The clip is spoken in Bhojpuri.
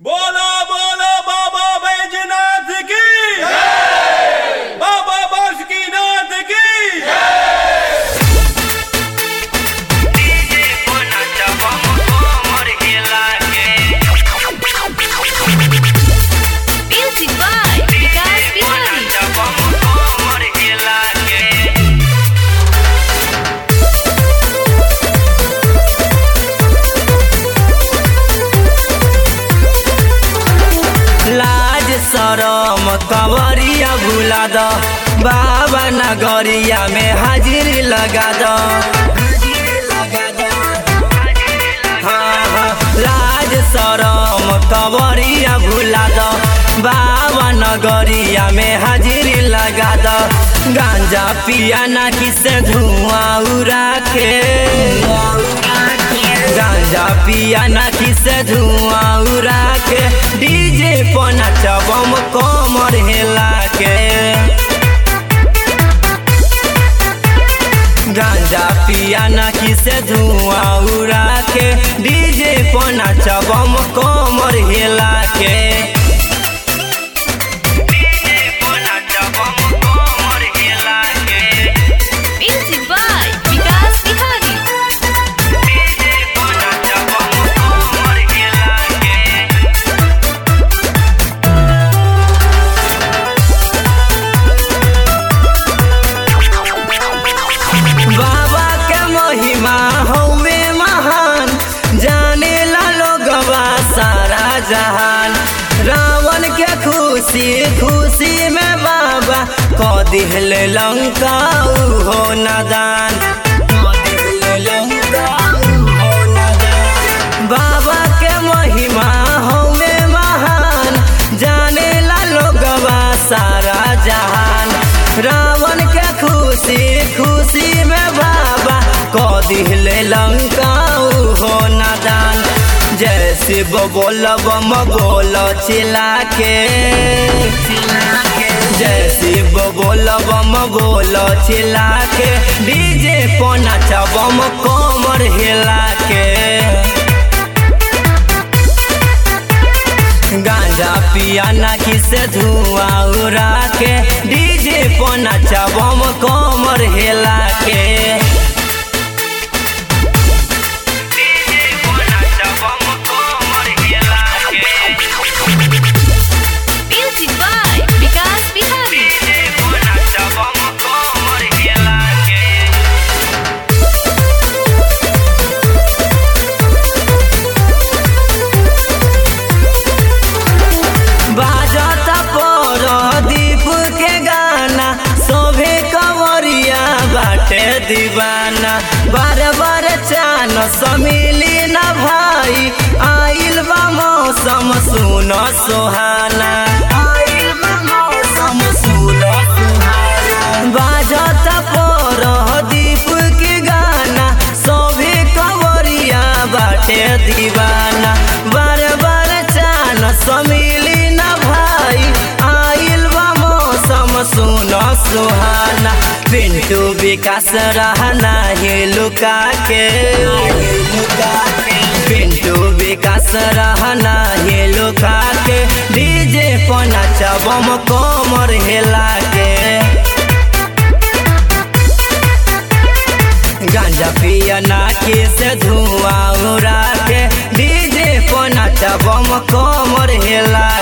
बोलो बोलो बाबा बैजनाथ की बाबा बासुकीनाथ की डीजे कोना जबम कोमर हिला के Music by Vikas कोना Bihari. जबम कोमर हिला के लाज शरम कंवरिया भुला द बाबा नगरिया में हाजिरी लगा द हाँ, हाँ, लाज शरम कंवरिया भुला द बाबा नगरिया में हाजिरी लगा द गांजा पिया ना किसे धुआं उड़ा के गांजा पिया ना किसे धुआं उड़ा के डीजे पर नचबम कमर हेला के गांजा पिया ना किसे धुआं उड़ा के डीजे पर नचबम कमर हेला के डीजे पर नचबम कमर हेला के Music by Vikas Bihari. DJ पर नचबम कमर हेला के बाबा के महिमा हौवे महान जाने ला लोगवा सारा जहान रावण के खुशी खुशी में बाबा क दिहले लंका हो नदान क दिहले लंका उहो नदान। बाबा के महिमा हौवे महान जाने ला लोगवा सारा जहान रावण के खुशी खुशी में बाबा क दिहले लंका हो नदान जय शिव बोल बम बोल चिला के जय शिव बोल बम बोल चिला के डीजे पोना बम कमर हिला के गांजा पिया ना किसे धुआं उड़ा के डीजे पर नचबम कमर हेला के डीजे पर नचबम कमर हेला के Music by Vikas Bihari. DJ पर नचबम कमर हेला के बाजता पर दीप के गाना सोभे कंवरिया बाटे दीवाना बार बार चान समिली न भाई आइल बा मौसम सुन सुहाना आइल बा मौसम सुन सुहाना बाजता पर दीप के गाना सोभे कंवरिया बाटे दीवाना बार बार चान समिली न भाई आइल बा मौसम सुन सुहाना पिंटू विकास रहना ही लुका के पिंटू विकास रहना ही लुका के डीजे पर नचबम कमर हेला के गांजा पिया नाके से धुआं उड़ा के डीजे पर नचबम कमर हेला